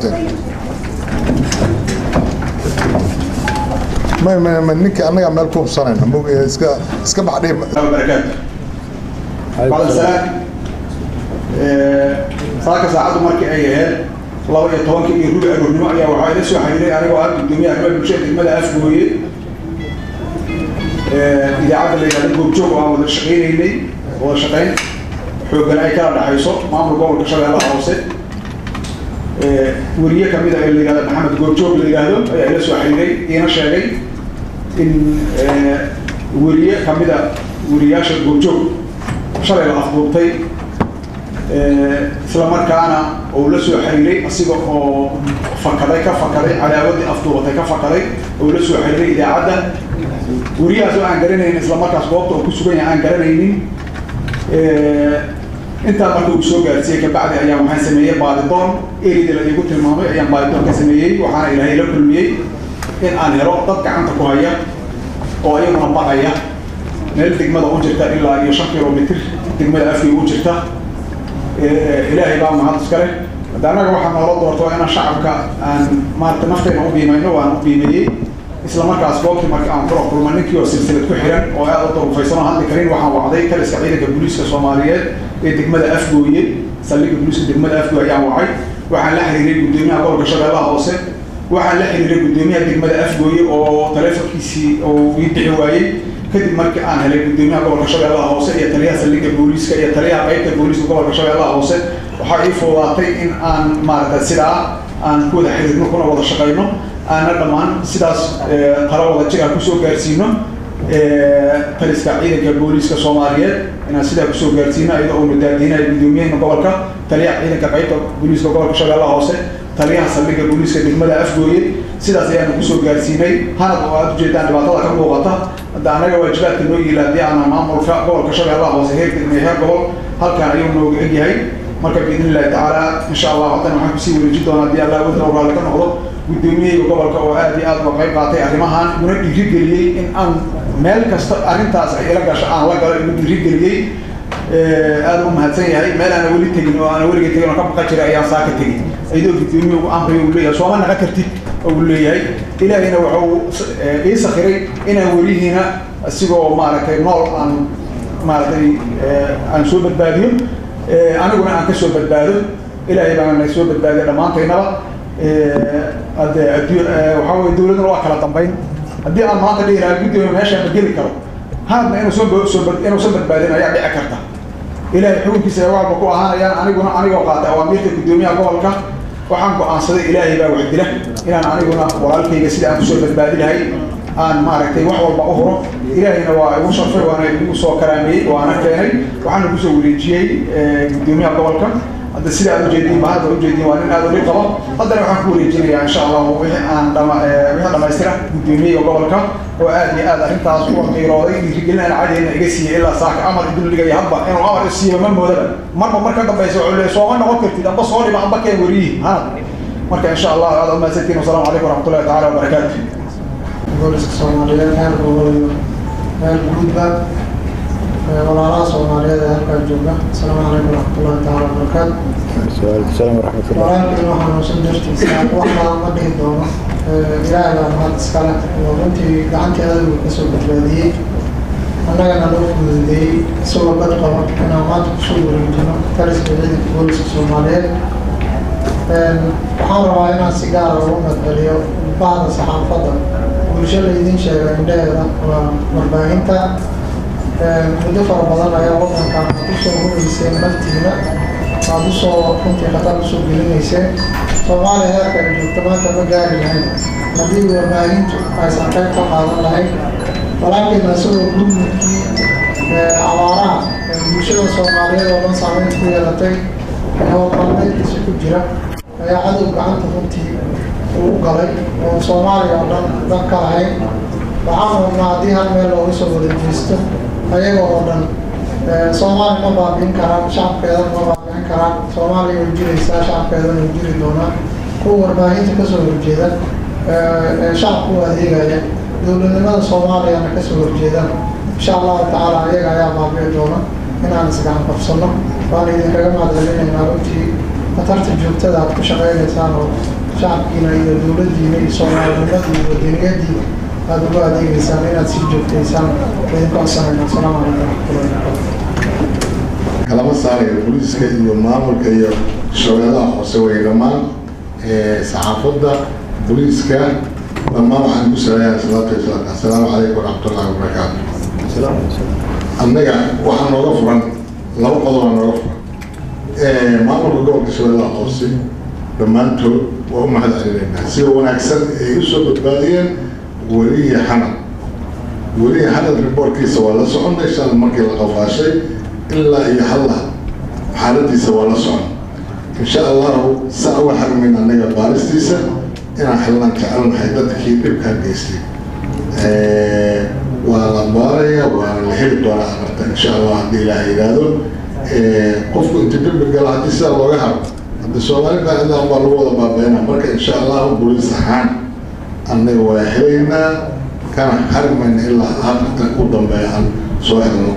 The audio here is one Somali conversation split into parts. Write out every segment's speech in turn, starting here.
ma ma ma ninka annaga meel ku hubsanayna mog iska iska baxdhay barakaatu bacda salaam saaka saacaddu markii ay ahayd laba iyo tobankii iyo rubi aroornimo ayaa waxaa ila soo xiriiray anigoo ah gudoomiyaha arrimaha bulshada degmada afgooye idaacadda la yidhahdo goobjoog oo aan wada shaqaynaynay wada shaqayn xoogan ay kala dhaxayso maamul gobolka shabeellaha hoose weriye kamid a ee la yidhahdo maxamed goobjoog la yidhaahdo ayaa ila soo xiriiray iina sheegay in weriye kamida weriyaasha goobjoog shalay la afduubtay isla markaana uu la soo xiriiray asiga oo fakaday ka fakaday cadaawadii afduubatay ka fakaday oo la soo xiriiray idaacadda weriyahaas oo aan garanaynin isla markaas goobta oo ku sugan yahay aan garanaynin intaa marka uu soo gaarsiiyey kabacdi ayaa waxaan sameeyey baadidoon erida la iigu tilmaamay ayaan baadidoon ka sameeyey waxaana ilaahay la kulmiyey in aan helo dad gacanta ku haya oo iyaguna baqaya meel degmada u jirta ilaa iyo shan kilomitr degmada afkii u jirta ilaahay baa mahad iskale hadda annaga waxaa noola doorto inaan shacabka aan maarata nafteena u biimayno waan u biimeeyey isla markaas goobtii marka aan kula kulma ninkii oo silsilad ku xiran oo aad u darufaysan oo hadli karin waxaan wacday taliska ciidanka booliiska soomaaliyeed ee degmada afgooye saldhigga booliiska degmada afgooye ayaan wacay waxaan la xiriiray guddoomiyaha gobolka shabeellaha hoose waxaan la xiriiray guddoomiyaha degmada afgooye oo taleefonkiisii oo ii bixi waayey kadib markii aan helay guddoomiyaha gobolka shabeellaha hoose iyo taliyaha saldhigga booliiska iyo taliyaha qaybta booliiska gobolka shabeellaha hoose waxaa ii fududaatay in aan maaragtay sidaa aan ku wada xiriirno kuna wada shaqayno aana dhammaan sidaas tala wada jir aan kusoo gaarsiino taliska ciidanka booliiska soomaaliyeed inaan sidaa kusoo gaarsiino iyadoo uuna daadiinayo guddoomiyaheena gobolka taliyaha ciidanka qaybta booliiska gobolka shabeellaha hoose taliyaha saldhigga booliiska degmada afgooye sidaas ayaanu kusoo gaarsiinay hanad oo aad ujeedaan dhibaatada ka muuqata hadda anaga waajibaadka noo yiila haddii aana maamulka gobolka shabeellaha hoose heer degme heer gobol halkan ayuu nooga egyahay marka biidn illahi tacaala insha allah haddan waxaan kusii wareeji doonaa haddii allah wadna raalli ka noqdo guddoomiyahayga gobolka oo aad iyo aad uga qayb qaatay arrimahan una dhiirigeliyey in aan meel kasta arrintaas ay ila gasho aan la galo igu dhiirigeliyey aad u mahadsan yahay meel aana weli tegin oo aana weligay tegin oo ka baqa jiray ayaan saa ka tegin iyadoo guddoomiye ugu amriyo uu leeyahay sooma naqa kartid uu leeyahay ilaahayna wuxuu ii sakhiray inaan werihiina isigoo maaragtay nool aan maaragtay aan soo badbaadiyo aniguna aan ka soo badbaado ilaahay baana na soo badbaadiya dhammaantaynaba hadde adduun waxaa weye dawladuna waa kala dambayn haddii aan maanta dhihi lahaa guddoomiye meeshaan ma geli karo haadna inuusan soo inuusan badbaadin ayaa dhici karta ilaahay xukunkiisa ay waxba ku ahaanayaan aniguna anigoo qaatay awaamiirta guddoomiyaha gobolka waxaan go-aansaday ilaahay baa wax dila inaan aniguna walaalkayga sida aan kusoo badbaadi lahay aan maaragtay wax walba u huro ilaahayna waa igu sharfay waana igu soo karaameeyey waana keenay waxaana kusoo wareejiyey guddoomiyaha gobolka hadda sida aad ujeediin ba hadda ujeediin waa nin aad uli qabo haddana waxaan ku wareejinayaa insha allah wixii aan dhama wixii dhamaystira guddoomiyaha gobolka oo aad iyo aad arrintaas uga qiirooday dhiirigelin aan cadayna iga siiyey ilaa saaka amar idul dhigaya hadba inuu amar isiiyo ma moodaba marba mar ka dambaysa wuxuu leeyahay sooma noqon kartid amba soo dhiba amba keen weriyi hanad marka insha allah aad umahadsantiin wasalaamu calaykum waraxmatullahi tacaala wabarakaatu booliska soomaaliyeed heer gobol iyo heer guudba walaalaha soomaaliyeed ee halkaan jooga asalaamu calaykum waraxmatullahi tacaala wabarakaatu السلام ورحمة الله walaalkii waxaan uusan dartiisa waxbaa ma dhihi doono ilaahay baa mahad iskale oo runtii gacantii adigu kasoo badbaadiyey annagana loo fududeeyey isagoo bad qaba inaan maanta kusoo wareejino taliska ciidanka booliska soomaaliyeed waxaan rabaa inaan si gaara ugu madceliyo bahda saxaafadda bulsho laydin sheega indhaheeda waa warbaahinta muddo fara badan ayaa wadankan aad usoo hubayseen naftiina aad usoo runtii khatar usoo gelinayseen soomaaliya heerka ay joogto maanta ma gaari lahayn haddii warbaahintu aysan qayb ka qaadan lahayn walaalkeena isagoo gurmudkii abaaraha bulshada soomaaliyeed oo dhan saameyn ku yeelatay howlqalmeedkiisa ku jira ayaa cadow gacanta runtii uu galay oo soomaaliya oo dhan dan ka lahayn waxaan wadnaa haddii hal meel looga soo wada jeesto ayaga oo dhan soomaaliya ma baabi'in karaan shacabkeedana ma baabi'in karaan soomaaliya way jiraysaa shacabkeedana way jiri doonaa kuwa warbaahinta kasoo horjeeda ee shacabka u adeegaya dowladnimada soomaaliyana kasoo horjeeda insha allahu tacaala ayaga ayaa baabi'i doona inaan isgacan qabsano waan idinkaga mahadcelinaynaa runtii khatarta joogtada aad ku shaqeynaysaan oo shacabkiina iyo dowladdiina iyo soomaalinimadii iyo wadaniyadii aada ugu adeegeysaan inaad sii joogtaysaan idinku codsanayna asalaamu calaykum waraxmatullahi wabarakatu kalama saarayo booliiska iyo maamulka iyo shabeellaha hoose way dhammaan saxaafadda booliiska dhammaan waxaan ku salayaa salaatu wasalaam assalaamu calaykum waraxmatullahi wabarakaatu annaga waxaa nooga furan laba qodob aa nooga furan maamulka gobolka shabeellaha hoose dhammaantood waa u mahad celinaynaa sida wanaagsan ay u soo badbaadiyeen weliya xanad weliya xanad riboorkiisa waa la soconnay shalay markii la qafaashay ilaa iyo halla xaaladiisa waa la socon insha allahu saa uga xarmayn annaga baaristiisa inaan xilnaan jecelnahay dadkii dhibkaa geystay waa la baaraya waana la heli doonaa amarta insha allah haddii ilaaha yidhaahdo qofku inta dembi galo haddii sidaa looga haro haddi soomaali baacidaan baa lagu wada baabeynaa marka insha allahu boliis ahaan annaga waa helaynaa kana xarmayna ilaa afarta u dambeeya aan soo helno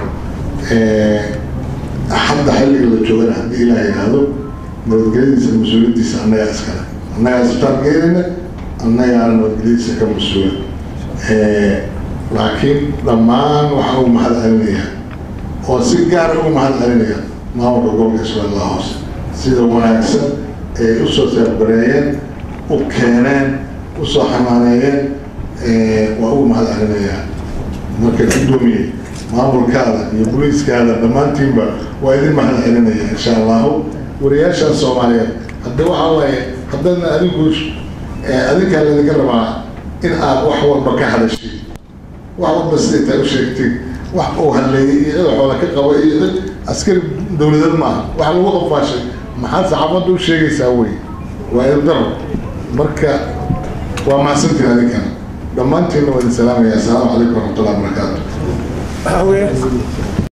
hadda xilliga la joogana haddii ilaah yidhaahdo nabadgelyadiisa mas-uuliyaddiisa annagaa iskale annagaa isbitaal geynayna annagaana nabadgelyadiisa ka mas-uula laakiin dhammaan waxaan ugu mahad celinayaa oo si gaara ugu mahad celinaya maamulka gobolka shabeellaha hoose sida wanaagsan ay usoo seerbareeyeen u keeneen usoo xamaaneeyeen waa ugu mahad celinayaa marka guddoomiye maamulkaada iyo boliiskaada dhammaantiinba waa idin mahad celinaya insha allahu wariyaashaan soomaaliyeed hadda waxaa waaye haddana adinku adinkaa laydinka rabaa in aad wax walba ka hadashid wax walba siday taa u sheegtid wax uu hadleeyay iyo cid xoola ka qaba iyo cid askari dowladeed maaha wax lagu qafaashay maxaad saxaafadda u sheegaysaa wey waa idaro marka waa mahadsantiin adinkana dhammaantiinna waa idin salaamaya assalaamu calaykum waraxmatullahi wabarakaatu